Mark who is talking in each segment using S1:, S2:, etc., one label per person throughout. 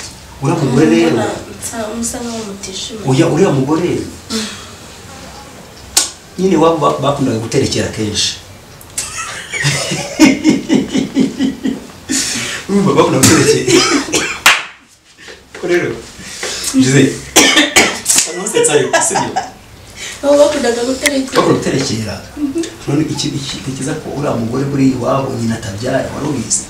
S1: uriya mugore rero
S2: musa nk'aho mutishimuye
S1: oya uriya mugore nyine iwabo ba- bakundaga guterekera kenshi urumva bakundaga guterekera ko rero jize ntusetsayo sibyo
S2: aho bakundaga guterekera
S1: bakora guterekera none iki iki ikiza ko uriya mugore buri iwabo nyina atabyara wari ubizi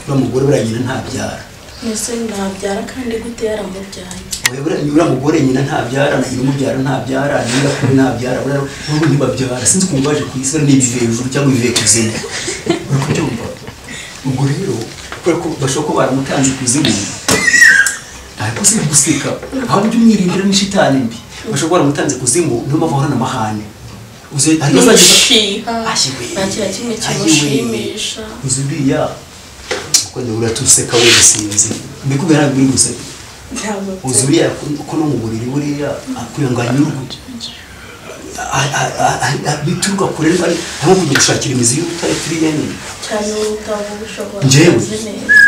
S1: uriya mugore buriya nyina ntabyara
S2: ese nabyara kandi gute yaramubyaye
S1: Uyobora nyura mugore nyina ntabyara na nyina umubyara ntabyara nyina kuri ntabyara buriya n'ubu ntibabyara sinzi ukuntu baje ku isi ni ibive hejuru cyangwa ibive kuzimu uri kubyumva ubwo rero kubera ko bashobora kuba baramutanze kuzimu ntabwo si guseka ahubwo umwirindira ni shitani mbi bashobora kuba baramutanze kuzimu niyo mpamvu ahorana amahane uzi hari bazageza
S2: ntushiha
S1: Ashiwe.
S2: nta kintu na kimwe
S1: Ashiwe.
S2: kimushimisha
S1: uzi uriya kwenda uratuseka we gusinzi mbikubwira ntabwo uri guseka
S2: ntabwo
S1: uzi buriya ko- ko no mu buriri buriya akwiye ngo anyurwe A- a- a- a- bituruka kure niba ari aho kujya gushakira imizi y'ubutare turi yenyine
S2: cyane ubutabo bushobora
S1: Njyewe.
S2: kuzi neza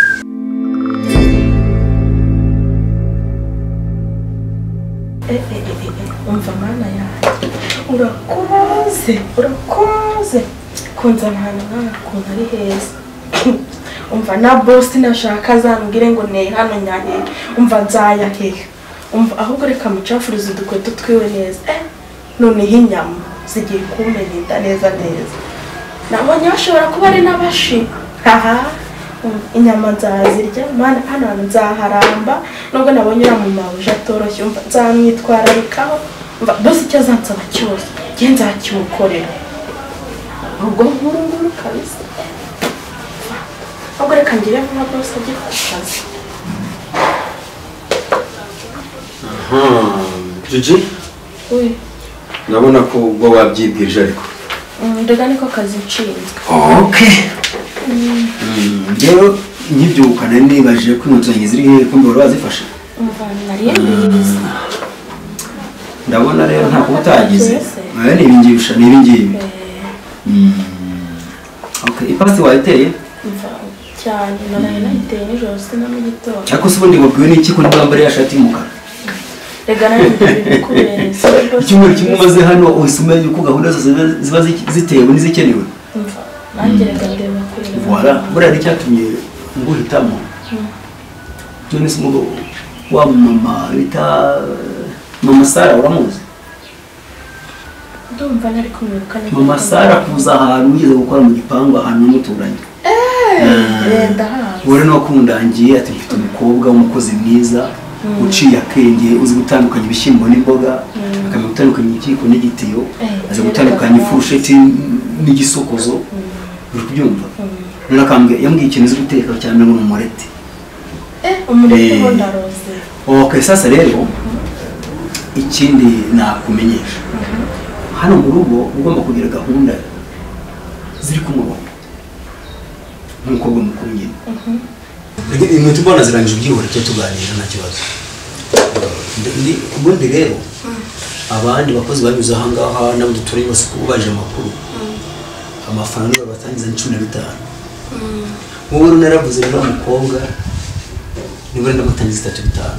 S3: Eh, eh, eh, eh, umva mana yanjye urakoze urakoze kunzana ahantu nk'aha ukuntu ari heza umva na bosi nashaka azambwire ngo ne hano nyahehe umva nzayahehe umva ahubwo reka mucafurize udukweto twiwe neza eh, noneho inyama zigiye kumenya inda neza neza nabonye bashobora kuba ari n'abashi aha inyama nzazirya mana hano hantu nzaharamba nubwo nabonye uriya mu mabuja atoroshye umva nzamwitwararikaho umva bose icyo azansaba cyose njye nzakimukorera ubwo nkuru nguru kabisa ahubwo reka ngire vuba bose ajye ku kazi
S4: Gigi
S3: we
S4: ndabona ko ubwo wabyibwirije ariko
S3: ndega niko kazi nshinzwe
S4: rero nkibyuka nari nibajije ko inkweto zanjye ziri hehe ko mbora bazifashe
S3: umva nariye mbizi
S4: ndabona rero nta kuba utagize
S3: Ese.
S4: aya ni ibingibi sha ni ibingibi
S3: Eh,
S4: Okay, ipasi wayiteye
S3: umva cyane naraye nayiteye nijoro sina mu gitondo
S4: ariko se ubundi wabwiwe n'iki ko niba mbere ya shati y'umukara
S3: reka nawe mbibikubereza
S4: icyumweru kimwe umaze hano uhise umenya uko gahunda zose ziba- ziba zi- zitewe n'izikenewe
S3: umva nanjye reka ndeba kuri iyi
S4: wara
S3: mpamvu.
S4: buriya n'icyatumye nguhitamo none se umugabo wa mama bita mama sara uramuzi
S3: ndumva nari kumwibuka neza
S4: mama sara kuza ahantu wigeze gukora mu gipangu ahantu n'umuturanyi
S3: Eh, ndahazi
S4: ubure nuko undangiye ati mfite umukobwa w'umukozi mwiza uciye akenge uzi gutandukanya ibishyimbo n'imboga akamenya gutandukanya ikiyiko n'igitiyo
S3: Eh,
S4: azi gutandukanya ifurusheti n'igisokozo uri kubyumva rero akambwira yambwiye ikintu uzi guteka cyane ngo ni umureti
S3: eh umureke
S4: Eh.
S3: ho ndaroze
S4: ok sasa rero ikindi nakumenyesha hano mu rugo uba ugomba kugira gahunda ziri ku murongo nk'umukobwa mukuru nyine
S1: inkweto mbona zirangije ubyihora tujya tuganira nta kibazo Ndi- ndi- ubundi rero abandi bakozi banyuze ahangaha n'abo duturanye bose uko baje amakuru amafaranga niba batangiza ni cumi na bitanu wowe rero naravuze rero umukobwa niba wenda mutangiza itatu bitanu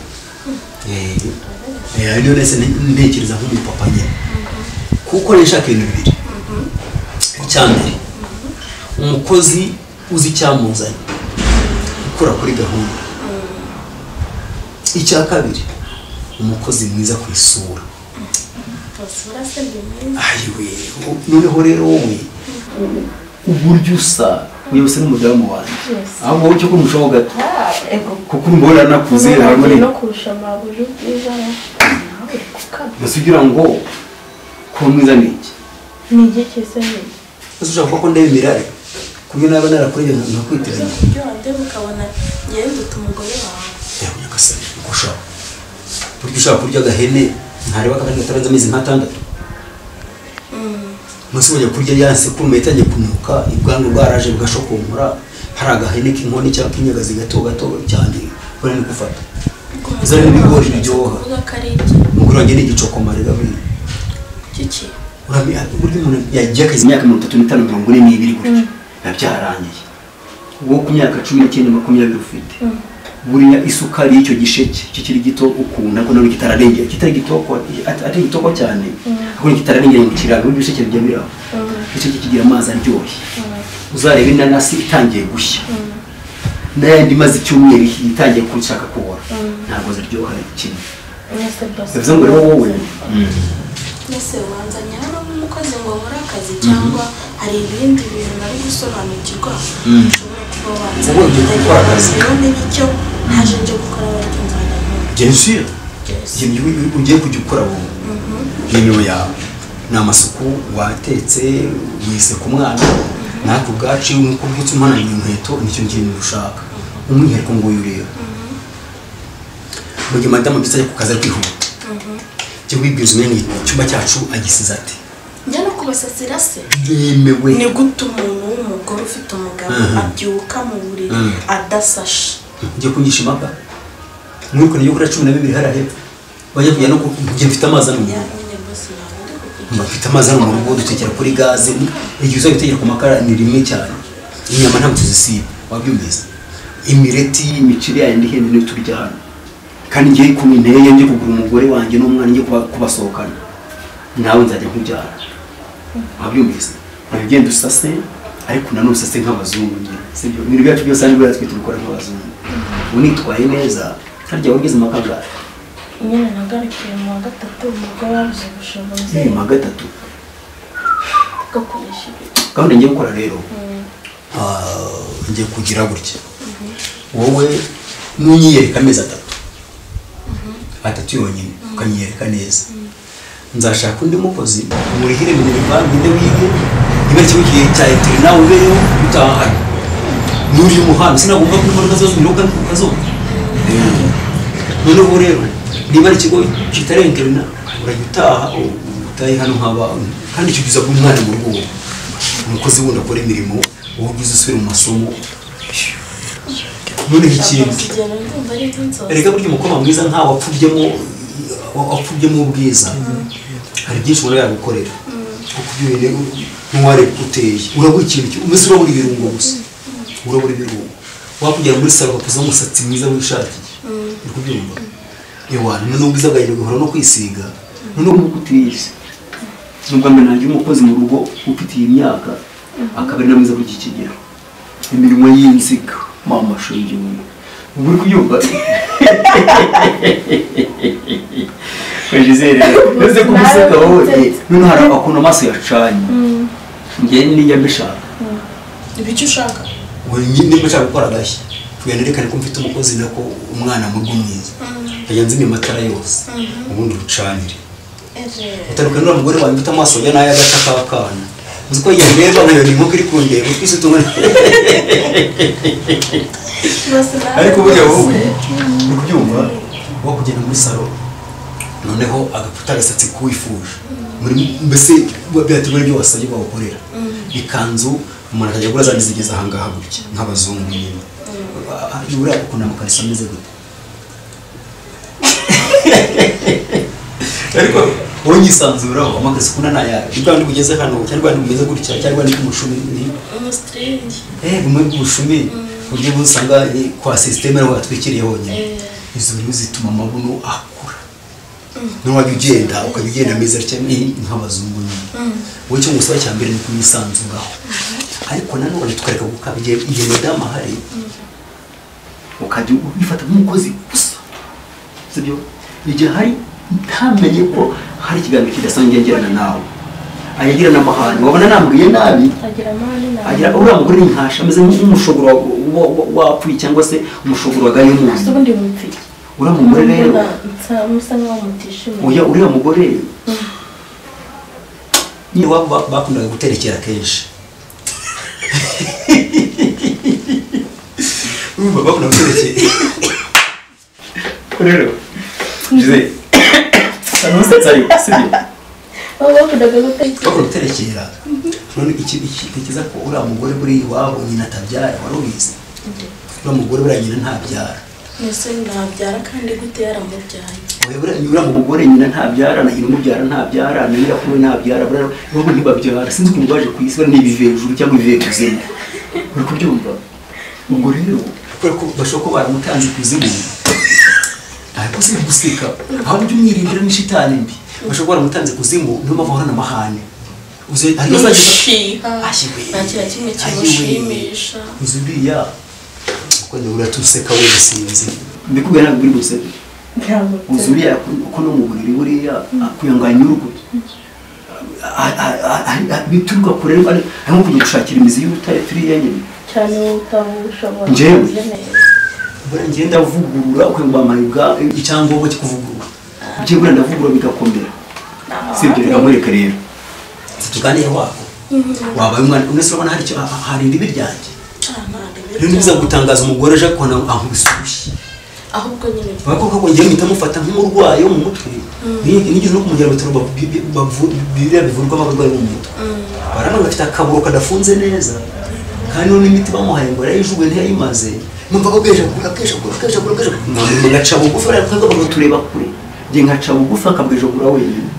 S1: Eh, eh, niyo nese nte- ntekereza nk'umupapa nyine kuko rero nshaka ibintu bibiri icya mbere umukozi uzi icyamuzanye gukora kuri gahunda icya kabiri umukozi mwiza ku isura
S2: basura se ni mwiza
S1: ayiwe noneho rero wowe
S4: uburyo usa wiyose n'umudamu wanjye
S3: Yes.
S4: aho wowe icyo kumushaho gato
S3: Ah, ego
S4: kuko umbona nakuze harimo
S3: Ubu
S4: ni
S3: no kurusha amabuye ubwiza nawe kukaba
S4: gusa ugira ngo kuba mwiza ni iki
S3: ni igihe cyiza nyine
S1: ese ushaka kuvuga ko ndeba imirare kubyo naba narakureba nkakwitiranya
S2: ibyo wandeba ukabona ngewe nduta umugore wawe
S1: yawe nyagasani uko ushaka burya ushaka kurya agahene ntareba akagani katarenze amezi nk'atandatu munsi wajya kurya yanse kuma yatangiye kunuka ubwanwa bwaraje bugashokonkora hari agahene k'inkoni cyangwa k'inyagazi gato gato cyane bari ni gufata Izo ni ibigori biryoha.
S2: kuvuga ko ari iki
S1: umugore wanjye ni igicokomare gabiri
S2: kiki
S1: urabona burya umuntu yagiye akazi imyaka mirongo itatu n'itanu mirongo ine n'ibiri gutyo biba byarangiye wowe ku myaka cumi n'icyenda makumyabiri ufite
S4: buriya isukari y'icyo gisheke kikiri gito ukuntu ariko none kitararengera kitari gitoko atari gitoko cyane ariko ni kitararengera mu kiraro n'ibisheke bijya biraho igisheke kigira amazi aryoshye uzareba inanasi itangiye gushya n'ayandi imaze icyumweru itangiye gushaka kubora ntabwo ziryoha kimwe
S3: mwese
S4: bivuze ngo rero wowe
S2: mbese ubanzanya hano nk'umukozi ngo nkore akazi cyangwa hari ibindi bintu nari gusobanukirwa
S4: Mm.
S2: ushobora kuba wanza
S1: Wowe ugiye gukora akazi.
S2: none nicyo ntaje nje gukora abaryo nzajya nkora
S1: genusire ikintu ugiye- ugiye kujya ukora wowe ni imiro yawe ni amasuku watetse wise ku mwana natwe ubwacu iyo nk'uko ubyutse umananye inkweto nicyo kintu ushaka umwihariko ngo uyu ureba mu gihe madamu mbizi ajya ku kazi ari kwihuta jya wibwiriza umenya icyumba cyacu agisize ati
S2: njya no kubasasira se
S1: yemewe
S2: ni gute umuntu w'umugore ufite umugabo
S1: Mhm.
S2: abyuka mu buriri
S1: Mhm.
S2: adasashe
S1: njye kunyisha imapa muri kure yo kuri cumi na bibiri hariya hepfo bajya kujya no ku- njye mfite amazi ari mu rugo
S2: nyine bose ntabwo ndi kugira
S1: bafite amazi hano mu rugo dutekera kuri gaze igihe uzajya utekera ku makara ni rimwe cyane inyama ntabwo tuzisiba wabyumvise imireti
S4: imiceri yayo ndi hene niyo turya hano kandi ngiye ku inteye njye kugura umugore wanjye n'umwana njye kuba- kubasohokana nawe nzajya nkubyara wabyumvise nawe ugenda usase ariko nanone usase nk'abazungu nyine sibyo ibintu byacu byose hano buriya twe tubikora nk'abazungu ubu nitwaye neza harya wageze mu kagari
S3: nyine nagarukiye mu wa gatatu ubwo babuze ubushobozi
S4: ni mu gatatu
S3: bwo kwishyura
S4: gahunda ngiye gukora rero
S1: ah, ngiye kugira gutya wowe nunyiyereka amezi atatu atatu yonyine ukanyiyereka neza nzashaka undi mukozi murihire minerivange wige niba ikigo kihe cya eteri nawe ubereho utahane nuriye umuhanda sinagomba ko imodoka zose unyura ukazoga noneho rero niba ari ikigo kitarengerana na urajya utaha u- utahe hano haba kandi icyo gihe umwana mu rugo wowe. umukozi wundi akora imirimo wowe ugize usubire mu masomo noneho ikindi
S2: urugero ndumva ari nk'inzozi
S1: erega burya umukobwa mwiza ntawe wapfubyemo wapfubyemo ubwiza hari byinshi umuntu yagukorera kuko ibyo bintu ntiwareba uko uteye urabura ikintu kimwe mbese urabura ibirungo gusa urabura ibirungo wakugera muri salo ugakuza umusatsi mwiza wishakiye uri kubyumva ewa noneho ubwiza bwawe bugahura no kwisiga noneho
S4: n'ubwo utiyizi nubwo nanjye umukozi mu rugo ufite iyi myaka akaba ari na mwiza kuri iki kigero imirimo y'inziga mama shenge we ubwo uri kubyumva Gisele, ese ko useka wowe eh, noneho hari akuntu amaso yacanye njye nijya mbishaka
S2: ibi icyo ushaka
S1: niba nshaka gukora agashya kugira nerekane ko mfite umukozi nako umwana mu rugo mwiza nkajya nzimya amatara yose ubundi urucanire
S2: ejo
S1: utaruka nura mugore wanjye ufite amaso ya nayo agaca k'akana uzi ko iyo ndeba nk'iyo ni inkoko iri kundeba utwise tungana
S2: bose ntabwo
S1: ariko burya wowe
S2: bose.
S1: uri kubyumva wo kugenda muri salo noneho agapfuta agasatsi k'uwifuje muri mbese byatuma ibyo wasabye bagukorera ikanzu umuntu akajya agura zandi zigeze ahangaha gutya nk'abazungu nyine buriya ukuntu amakarisa ameze gute ariko wowe nyisanzuraho amakarisa ukunda ni ayahe ni bwa bundi bugeze hano cyangwa bwa bundi bugeze gutya cyangwa bwa bundi bw'umushumi ni-
S2: umusitiriningi
S1: Eh, bumwe bw'ubushumi buryo busanga eh, kwa sisiteme ariho hatwikiriye honyine
S2: Eh.
S1: izo rero zituma amabuno akura noneho wajya ugenda ukajya ugenda meza cyane eh, nk'abazungu nyine wowe icyo ngusaba cya mbere ni kumwisanzuraho ariko nanone tukareka gukabye igihe madamu ahari
S4: ukajya ubifata nk'umukozi gusa sibyo igihe hari ntamenye ko hari ikiganiro kidasanzwe yagirana nawe ayagirana amahane wabona nambwiye nabi
S3: agira amahane nawe
S4: agira uriya mugore ni nkasha ameze nk'umushoboro wa- wa- wa- wapfuye cyangwa se umushoboro wagaye
S3: ese
S4: umuntu
S3: ubundi bumvike
S4: uriya mugore rero
S3: musa nk'aho mutishimiye
S4: oya uriya mugore
S1: iwabo ba- bakundaga guterekera kenshi urumva bakunda guterekera
S4: rero jose anusetsa yo sibyo
S3: baba bakundaga gutekereza
S1: bakora guterekera none iki iki ntekereza ko uriya mugore buri iwabo nyina atabyara wari ubizi uriya mugore buriya nyina ntabyara
S2: mbese nabyara kandi gute yaramubyaye
S1: oya buriya nyina uriya mugore
S4: umugore nyina ntabyara na nyina umubyara ntabyara na nyirakuru ntabyara buriya nabo ntibabyara sinzi ukuntu baje ku isi bariya ni ibive hejuru cyangwa ibive kuzimu uri kubyumva ubwo rero
S1: kubera ko bashobora kuba baramutanze ku izina ntabwo se guseka ahubwo umwirindiro ni shitani mbi bashobora kuba baramutanze ku zimu niyo mpamvu ahorana amahane uzi hari uzajya
S2: ntushiha nta kintu na kimwe kimushimisha
S1: inzu iriya kuko niba uratuseka wese sinzi
S4: mbikubwira ntabwo uri guseka
S3: ntabwo
S4: inzu uriya uko no mu buriri buriya akuyanganya urukuta A- a- a- a- bituruka kure ari ari nko kujya gushakira imizi y'ubutare turi yenyine
S3: cyane utabushoboye
S4: Njyewe?
S3: neza
S1: buriya ngenda
S4: ngenda vugurura ukwiye ngo amayuga
S1: icyangombwa cyo kuvugurura
S4: ibyo burenda vugurura bigakomera si ibyo reka nkwereke rero
S1: tuganire wako wabaye umwana umwe se urabona hari icyo aha- hari iribi ryanjye rero
S2: ntabwo
S1: ntibiza gutangaza umugore aje kubona ankubisuye
S2: ahubwo nyine
S1: bavuga ko ngiye mpita mufata nk'umurwayi wo mu mutwe Ni- nigeze no kumujyana mu bitaro bavu- bi- bi- bavu- biriya bivurwamo abarwayi bo mu mutwe barabona bafite akaburo kadafunze neza kandi n'undi miti bamuhaye ngo yarayijuguye ntiyayimaze numva ko bweje kugura bweje kugura bweje kugura bweje kugura ngaca bugufi bariya
S4: kuko abantu tureba kure njye nkaca bugufi akabwejogura wenyine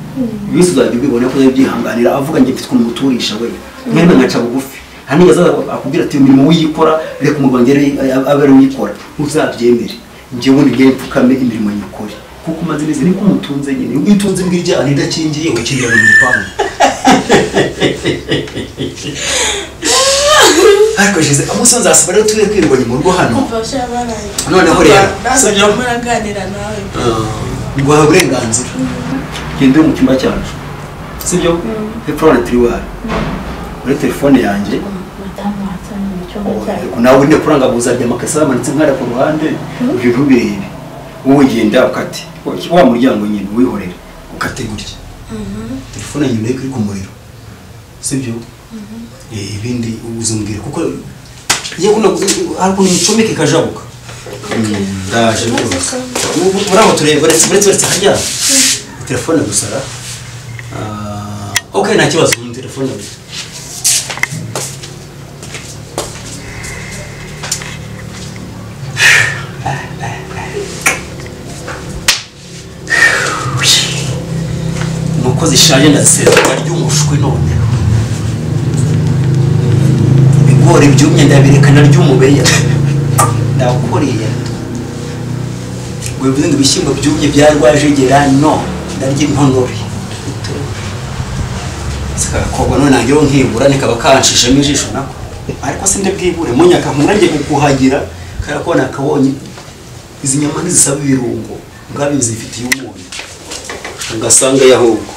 S4: bisi uzajya ubibona ko uzabyihanganira avuga njye mfite ukuntu muturisha we mwene nkaca bugufi hano iyo azaza akubwira ati imirimo wiyikora reka umuganga abe ari uyikora uzabyemere njye ubundi bwe mfukame imirimo nyikore kuko umaze neza niko umutunze nyine
S1: iyo utunze imbwa iryana idakingiye ukingira mu gipangu ariko shize umunsi nzasaba rero turi kwirirwa mu rugo hano
S2: kumva bashya baraye
S1: Noneho rero,
S2: ntabwo
S1: sibyo?
S2: muraganira nawe
S1: guhawe uburenganzira
S4: ngende mu cyumba cyacu sibyo hepfo hari tiriwari muri telefone yanjye
S3: madamu wansanga mu cyumba cyayo
S4: Yego, nawe ujya kurangabuza aryama akasa yamanitse nkara ku ruhande ibyo ntubirebe wowe genda ukate wa muryango nyine wihorere
S1: ukate gutya telefone nyuma yo kuri ku muriro sibyo Eh, ibindi uzumbwira kuko iyo kuna ariko nicomeke kajabuka ndaje rwose Ubu- buraho tureba uretse uretse uretse hajya telefone gusa ra Ah, ok nta kibazo mu telefone gusa nuko zishaje ndazisesura ry'umushwi none ibigori byumye ndabirekana ry'umubeya ndakoreye ngo bivuze ngo ibishyimbo byumye byarwajegera no ndarya intonore sikagakorwa none nangeho nkibura nikaba kanshishemo ijisho nako ariko sinde bwibure munyaka nkurage kukuhagira kubera ko nakabonye izi nyama ntizisaba ibirungo ngabi zifitiye umunyu ugasanga yahubwo